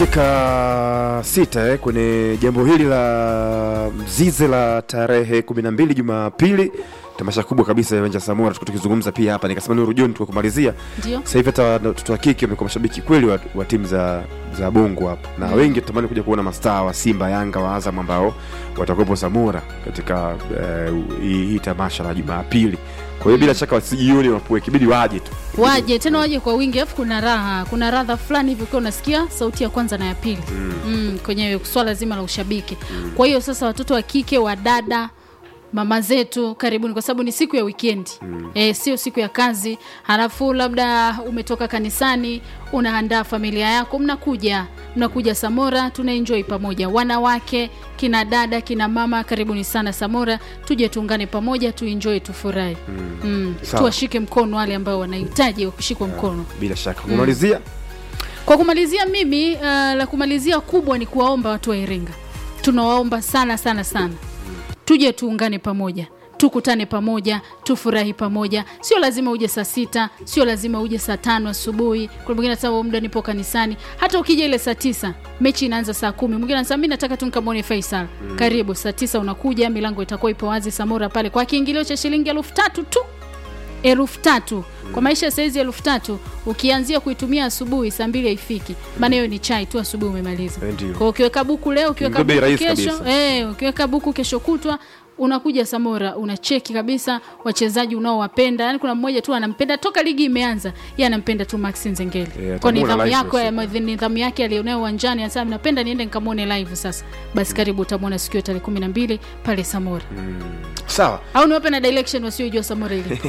dakika sita eh, kwenye jambo hili la mzize la tarehe kumi na mbili Jumapili, tamasha kubwa kabisa ya uwanja wa Samora, tuko tukizungumza pia hapa, nikasema Nuru John tuko kumalizia Ndio. sasa hivi hata watoto wa kike wamekuwa mashabiki kweli wa, wa timu za za bongo hapa na Mm. wengi tutamani kuja kuona mastaa wa Simba, Yanga, wa Azam ambao watakuwepo Samora katika eh, hii hii tamasha la Jumapili. Kwa hiyo bila shaka wasijioni wapoe, kibidi waje tu waje tena waje kwa wingi alafu kuna raha kuna radha fulani hivi ukiwa unasikia sauti ya kwanza na ya pili Mm. mm, kwenye swala zima la ushabiki kwa hiyo sasa watoto wa kike wa dada mama zetu karibuni kwa sababu ni siku ya wikendi mm. e, sio siku ya kazi halafu labda umetoka kanisani unaandaa familia yako mnakuja mnakuja samora tunaenjoy pamoja wanawake kina dada kina mama karibuni sana samora tuje tuungane pamoja tuenjoy tufurahi mm. mm. Sawa. tuwashike mkono wale ambao wanahitaji kushikwa mkono bila shaka kumalizia kwa kumalizia mimi uh, la kumalizia kubwa ni kuwaomba watu wa Iringa, tunawaomba sana sana sana, tuje tuungane pamoja tukutane pamoja tufurahi pamoja sio lazima uje saa sita sio lazima uje saa tano asubuhi kuna mwingine anasema "Huo muda nipo kanisani hata ukija ile saa tisa mechi inaanza saa kumi mwingine anasema mi nataka tu nikamwone faisal karibu saa tisa unakuja milango itakuwa ipo wazi samora pale kwa kiingilio cha shilingi elfu tatu tu elfu tatu kwa maisha ya saizi elfu tatu ukianzia kuitumia asubuhi saa mbili haifiki maana hiyo ni chai tu asubuhi umemaliza Eh, ndio. kwa ukiweka buku leo ukiweka Ndio bei buku rahisi kesho kabisa. eh, ukiweka buku kesho kutwa unakuja samora unacheki kabisa wachezaji unaowapenda yani kuna mmoja tu anampenda toka ligi imeanza ye anampenda tu max nzengeli Eh, kwa atamuona nidhamu live yako usiku. ya nidhamu yake alionayo uwanjani anasema napenda niende nikamwone live sasa basi karibu utamwona siku ya tarehe kumi na mbili pale samora sawa au niwape na direction wasiojua samora ilipo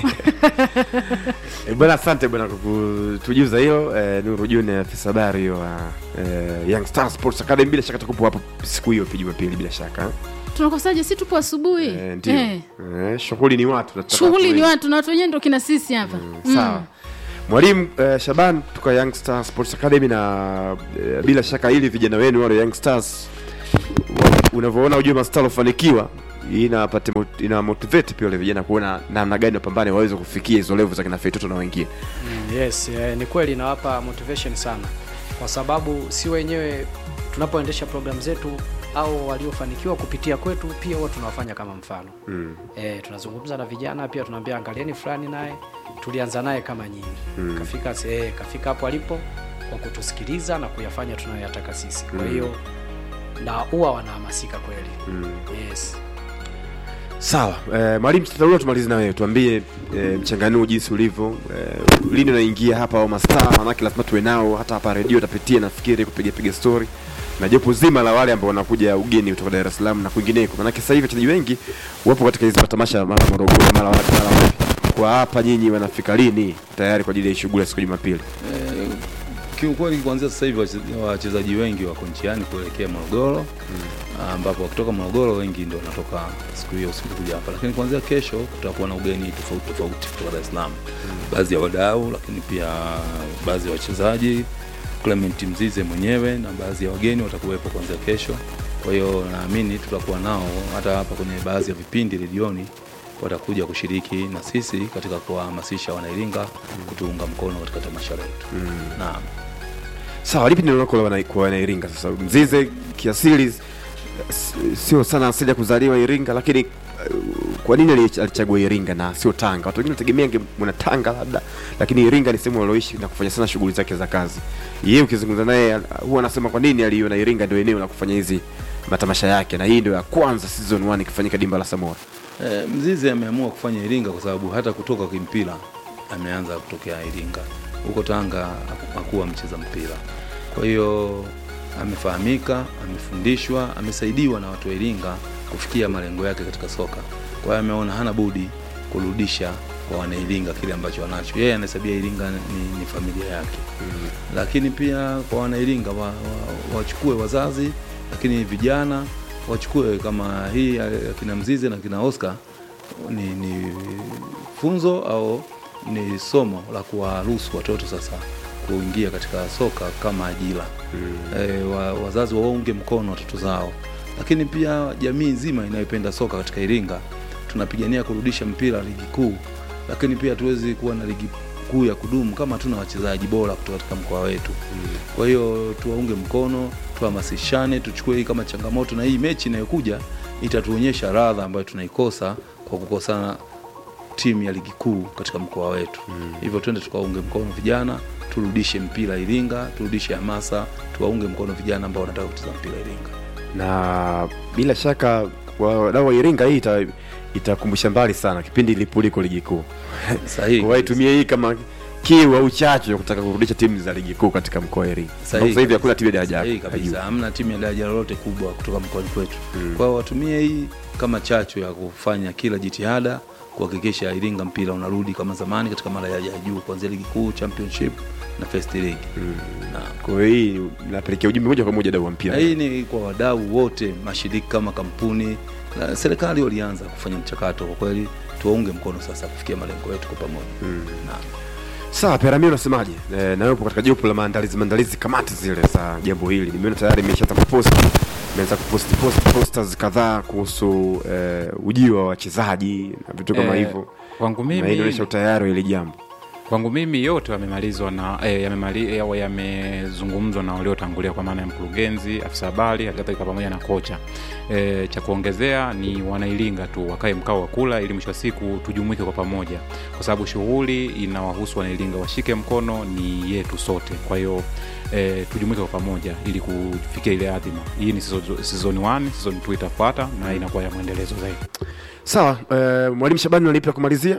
E, bwana asante bwana kwa kutujuza hilo e, Nuru June afisa habari hiyo wa e, Young Star Sports Academy bila shaka tukupo hapo siku hiyo pia Jumapili bila shaka tunakosaje si tupo asubuhi e, ndio Eh. e, shughuli ni watu tunataka shughuli watu ni wengi. watu na watu wenyewe ndo kina sisi hapa Mm, sawa mwalimu eh, Shaban tuka Young Star Sports Academy na eh, bila shaka ili vijana wenu wale Young Stars wa- unavyoona ujue mastaa waliofanikiwa inapate mot- ina motivate pia wale vijana kuona namna gani wapambane waweze kufikia hizo level za kina Feitoto na wengine Mm, yes eh, ni kweli inawapa motivation sana kwa sababu si wenyewe tunapoendesha programu zetu au waliofanikiwa kupitia kwetu pia huwa tunawafanya kama mfano mm. e, tunazungumza na vijana pia tunaambia angalieni fulani naye tulianza naye kama nyinyi Mm. kafika e, kafika hapo alipo kwa kutusikiliza na kuyafanya tunayoyataka sisi kwa Mm. hiyo na huwa wanahamasika kweli Mm. yes sawa eh, mwalimu tutarudia tumalize na wewe tuambie eh, mchanganuo jinsi ulivyo eh, lini unaingia hapa au mastaa manake lazima tuwe nao hata hapa redio utapitia nafikiri kupiga piga story na jopo zima la wale ambao wanakuja ugeni kutoka Dar es Salaam na kwingineko manake sasa hivi wachezaji wengi wapo katika hizi matamasha mara Morogoro mara wapi mara wapi kwa hapa nyinyi wanafika lini tayari kwa ajili ya shughuli ya siku ya Jumapili Eh, kiukweli kuanzia sasa hivi wache- wachezaji wengi wako njiani kuelekea Morogoro ambapo wakitoka Morogoro wengi ndio wanatoka siku hiyo usiku kuja hapa, lakini kuanzia kesho kutakuwa na ugeni tofauti tofauti kutoka Dar es Salaam, baadhi ya wadau, lakini pia baadhi ya wachezaji, Clement Mzize mwenyewe na baadhi ya wageni watakuwepo kuanzia kesho. Kwa hiyo naamini tutakuwa nao hata hapa kwenye baadhi ya vipindi redioni watakuja kushiriki na sisi katika kuwahamasisha wanairinga kutuunga mkono katika tamasha letu. Naam. sawa lipi neno lako la wana- kwa wanairinga sasa mzize kiasili s- sio sana asili ya kuzaliwa iringa lakini eh, kwa nini ali- alichagua iringa na sio tanga watu wengine tegemea mwana tanga labda lakini iringa ni sehemu aloishi na kufanya sana shughuli zake za kazi yeye ukizungumza naye al- huwa anasema kwa nini aliona iringa ndio eneo la kufanya hizi matamasha yake na hii ndio ya kwanza season 1 ikifanyika dimba la samora E, Mzizi ameamua kufanya Iringa kwa sababu hata kutoka kimpira ameanza kutokea Iringa. Huko Tanga haku- hakuwa mcheza mpira, kwa hiyo amefahamika, amefundishwa, amesaidiwa na watu wa Iringa kufikia malengo yake katika soka. Kwa hiyo ameona hana budi kurudisha kwa wanairinga kile ambacho wanacho. Yeye anahesabia Iringa ni, ni familia yake mm. Lakini pia kwa wanairinga wa, wa, wachukue wazazi, lakini vijana wachukue kama hii ya kina Mzize na kina Oscar ni, ni funzo au ni somo la kuwaruhusu watoto sasa kuingia katika soka kama ajira mm. E, wa, wazazi waunge mkono watoto zao, lakini pia jamii nzima inayopenda soka katika Iringa tunapigania kurudisha mpira ligi kuu, lakini pia tuwezi kuwa na ligi kuu ya kudumu kama hatuna wachezaji bora kutoka katika mkoa wetu. Kwa hiyo tuwaunge mkono, tuhamasishane, tuchukue hii kama changamoto, na hii mechi inayokuja itatuonyesha radha ambayo tunaikosa kwa kukosana timu ya ligi kuu katika mkoa wetu. Hivyo twende tukaunge mkono vijana, turudishe mpira Iringa, turudishe hamasa, tuwaunge mkono vijana ambao wanataka kucheza mpira Iringa. na bila shaka wadau wa Iringa hii ita itakumbusha mbali sana kipindi ilipoliko ligi kuu. Sahihi. Waitumie hii kama kiu au chachu ya kutaka kurudisha timu za ligi kuu katika mkoa wa Iringa. Sahihi Sasa hivi kabisa. hakuna timu ya daraja Sahihi ya juu. kabisa, hamna timu ya daraja lolote kubwa kutoka mkoani kwetu. Kwa hiyo watumie hii kama chachu ya kufanya kila jitihada kuhakikisha Iringa mpira unarudi kama zamani katika madaraja ya juu kuanzia ligi kuu, championship na first league. Na Kwa hiyo hii inapelekea ujumbe moja kwa moja dau wa mpira. na hii ni kwa wadau wote, mashirika kama kampuni na serikali walianza kufanya mchakato. Kwa kweli tuwaunge mkono sasa kufikia malengo yetu kwa pamoja. Na Sawa, Perami unasemaje? E, na yupo katika jopo la maandalizi maandalizi kamati zile za jambo hili. Nimeona tayari imeshaanza kupost imeanza kupost post posters kadhaa kuhusu e, ujio wa wachezaji na vitu kama Eh, hivyo. kwangu Na hii mimi inaonyesha utayari wa hili jambo. kwangu mimi yote yamemalizwa na eh, yamemali- eh, yamezungumzwa na waliotangulia kwa maana ya mkurugenzi, afisa habari, halikadhalika pamoja na kocha. Eh, cha kuongezea ni wanailinga tu wakae mkao wa kula, ili mwisho wa siku tujumuike kwa pamoja, kwa sababu shughuli inawahusu wanailinga, washike mkono, ni yetu sote. Kwa hiyo eh, tujumuike kwa pamoja ili kufikia ile adhima. Hii ni season- season 1, season 2 itafuata na inakuwa ya mwendelezo zaidi. Sawa, e, mwalimu Shabani unalipi la kumalizia?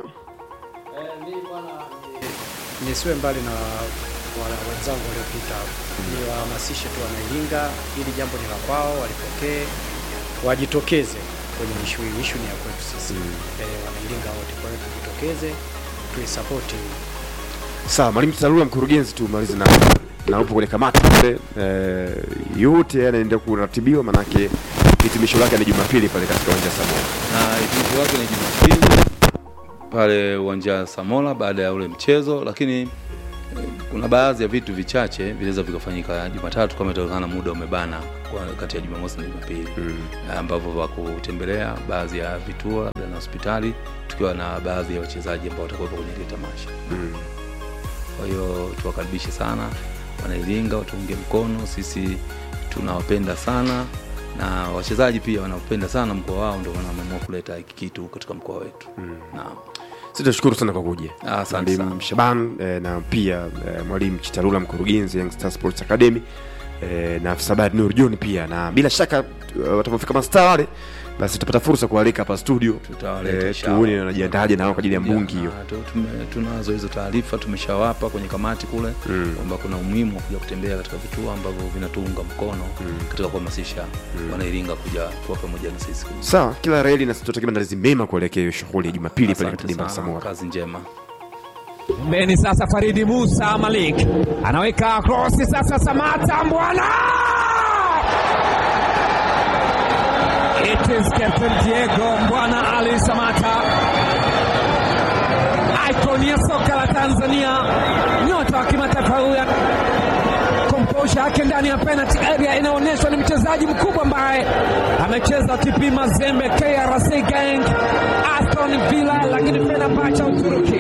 nisiwe mbali na wale wenzangu waliopita hapo, niwahamasishe tu wanailinga, hili jambo ni la kwao, walipokee, wajitokeze kwenye ishu hii. Ishu ni ya kwetu sisi eh, wanailinga wote, kwa hiyo tujitokeze, tuisapoti Sawa, mwalimu Tarura mkurugenzi tu malize na na upo kwenye kamati pale e, yote yanaendelea kuratibiwa manake hitimisho lake ni Jumapili pale katika uwanja wa Samora. na hitimisho lake ni Jumapili pale uwanja wa Samola baada ya ule mchezo, lakini eh, kuna baadhi ya vitu vichache vinaweza vikafanyika Jumatatu kama itawezekana, muda umebana kwa kati ya Jumamosi na Jumapili eh, ambavyo vya kutembelea baadhi ya vituo labda na hospitali, tukiwa na baadhi ya wachezaji ambao watakuwepo kwenye ile tamasha. Kwa hiyo tuwakaribishe sana wanailinga, watuunge mkono. Sisi tunawapenda sana na wachezaji pia wanapenda sana mkoa wao, ndio maana wameamua kuleta hiki kitu katika mkoa wetu. Naam. Sisi tunashukuru sana kwa kuja. Ah, asante Mwalimu sana. Shaban eh, na pia eh, mwalimu Chitarula mkurugenzi Young Star Sports Academy eh, na afisa habari Nur John pia, na bila shaka uh, watapofika mastaa wale basi tutapata fursa kualika hapa studio Tutawaleta eh, inshallah. tuone wanajiandaje nao kwa ajili ya mbungi hiyo. Na tu- tume- tunazo hizo taarifa tumeshawapa kwenye kamati kule kwamba kuna umuhimu wa kuja kutembea katika vituo ambavyo vinatuunga mkono katika kuhamasisha wanairinga kuja kuwa pamoja na sisi. Sawa, kila reli na tutatakia maandalizi mema kuelekea hiyo shughuli ya Jumapili pale Asante katika dimba la sana, Samora. kazi njema. Pembeni sasa Faridi Musa Malik anaweka krosi sasa, Samata Mbwana, it is Captain Diego Mbwana Ali Samata, icon ya soka la Tanzania, nyota wa kimataifa huyu. Komposha yake ndani ya penalty area inaonyeshwa ni mchezaji mkubwa ambaye amecheza TP Mazembe, KRC Gang, Aston Villa, lakini Fenerbahce Uturuki.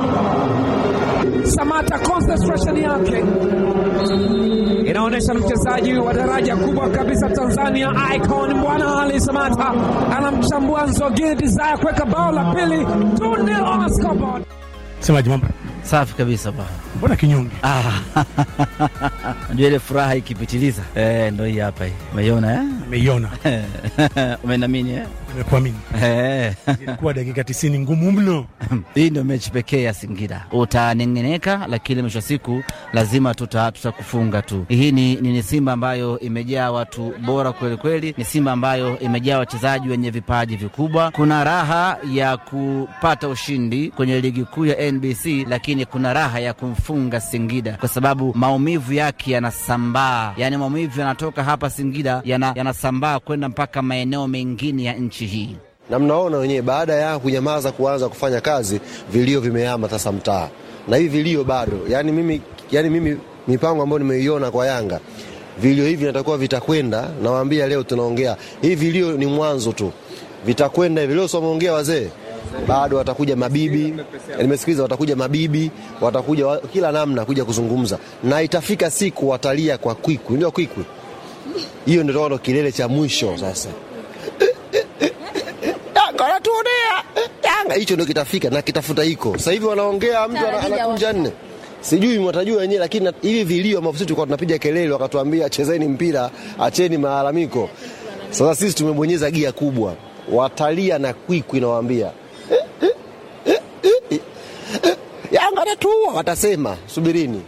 Samata concentration yake inaonyesha ni mchezaji wa daraja kubwa kabisa Tanzania, icon Bwana Ali Samata anamchambua Nzogini Desire kuweka bao la pili 2-0 on the scoreboard. Semaji mambo, Safi kabisa bwana. mbona kinyonge? Ah, Unajua ile furaha ikipitiliza eh, ndo hii hapa hii. Umeiona eh? Nimeiona, Umenamini eh? nimekuamini. Eh. Ilikuwa dakika 90 ngumu mno. Hii ndio mechi pekee ya Singida. Utanengeneka, lakini mwisho wa siku lazima tuta tutakufunga tu. Hii ni, ni, ni Simba ambayo imejaa watu bora kweli kweli, ni Simba ambayo imejaa wachezaji wenye vipaji vikubwa. Kuna raha ya kupata ushindi kwenye ligi kuu ya NBC, lakini kuna raha ya kumfunga Singida kwa sababu maumivu yake yanasambaa, yaani maumivu yanatoka hapa Singida yana- yanasambaa kwenda mpaka maeneo mengine ya nchi hii. na mnaona wenyewe, baada ya kunyamaza kuanza kufanya kazi, vilio vimehama sasa mtaa, na hivi vilio bado. Yani mimi, yani mimi mipango ambayo nimeiona kwa Yanga, vilio hivi natakuwa vitakwenda. Nawaambia leo tunaongea hivi, vilio ni mwanzo tu, vitakwenda hivi. Leo si wameongea wazee, bado watakuja mabibi, nimesikiliza, watakuja mabibi, watakuja wa, kila namna kuja kuzungumza, na itafika siku watalia kwa kwikwi, ndio kwikwi hiyo, ndio ndo kilele cha mwisho sasa. Yanga wanatuonea Yanga, hicho ndio kitafika na kitafuta hiko. Sasa hivi wanaongea, mtu ana- anakunja nne sijui mwatajua wenyewe, lakini na- hivi vilio ambavyo sisi tulikuwa tunapiga kelele, wakatuambia chezeni mpira, acheni malalamiko. Sasa sisi tumebonyeza gia kubwa, watalia na kwikwi, nawaambia Yanga anatuua, watasema subirini.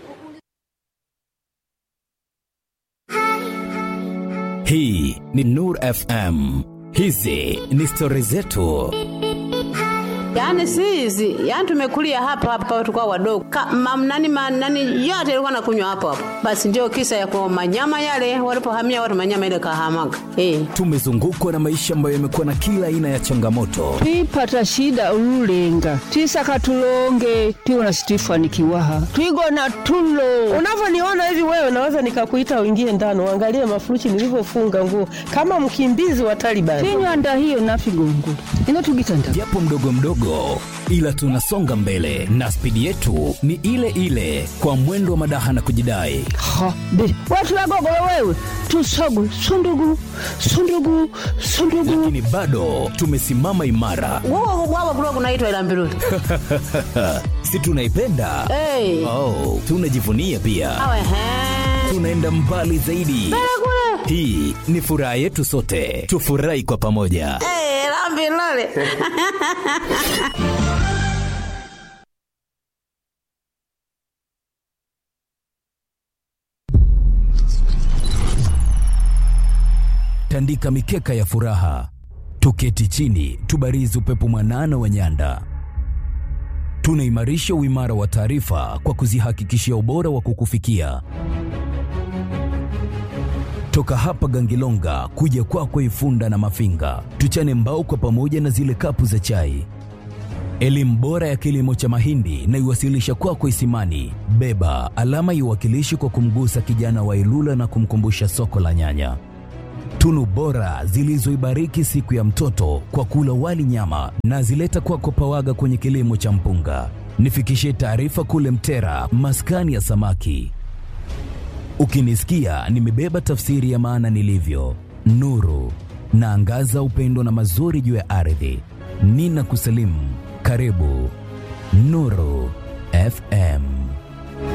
Hii ni Nur FM. Hizi ni stori zetu. Yaani si hizi, yaani tumekulia hapa hapa tukao wadogo. Ka, mam, nani, ma, nani yote ilikuwa nakunywa hapo hapo. Basi ndio kisa ya kwa manyama yale walipohamia watu manyama ile kahamaga. Eh. Tumezungukwa na maisha ambayo yamekuwa na kila aina ya changamoto, twipata shida ululenga twisaka tulonge twiwona situifanikiwaha twigona tulo Unavyoniona hivi wewe, naweza nikakuita uingie ndani uangalie mafuruchi nilivyofunga nguo kama mkimbizi wa Taliban. tinywanda hiyo nafigongo ino tugitanda japo mdogo mdogo, ila tunasonga mbele na spidi yetu ni ile ile, kwa mwendo wa madaha na kujidai. ha be watulagogolo wewe tusogu sundugu sundugu sundugu Lakini bado tumesimama imara, Wao wao kulikuwa kunaitwa ila mbiruli. si tunaipenda? Eh. Oh, tunajivunia pia, Awe he. tunaenda mbali zaidi. Hii ni furaha yetu sote, tufurahi kwa pamoja. Eh, la mbiruli. tandika mikeka ya furaha, tuketi chini, tubarizi upepo mwanana wa nyanda. Tunaimarisha uimara wa taarifa kwa kuzihakikishia ubora wa kukufikia. Toka hapa Gangilonga kuja kwako Ifunda na Mafinga, tuchane mbao kwa pamoja na zile kapu za chai. Elimu bora ya kilimo cha mahindi na iwasilisha kwako Isimani. Beba alama iwakilishi kwa kumgusa kijana wa Ilula na kumkumbusha soko la nyanya tunu bora zilizoibariki siku ya mtoto kwa kula wali nyama na zileta kwako Pawaga kwenye kilimo cha mpunga. Nifikishie taarifa kule Mtera, maskani ya samaki. Ukinisikia nimebeba tafsiri ya maana nilivyo, nuru naangaza upendo na mazuri juu ya ardhi. Nina kusalimu, karibu Nuru FM.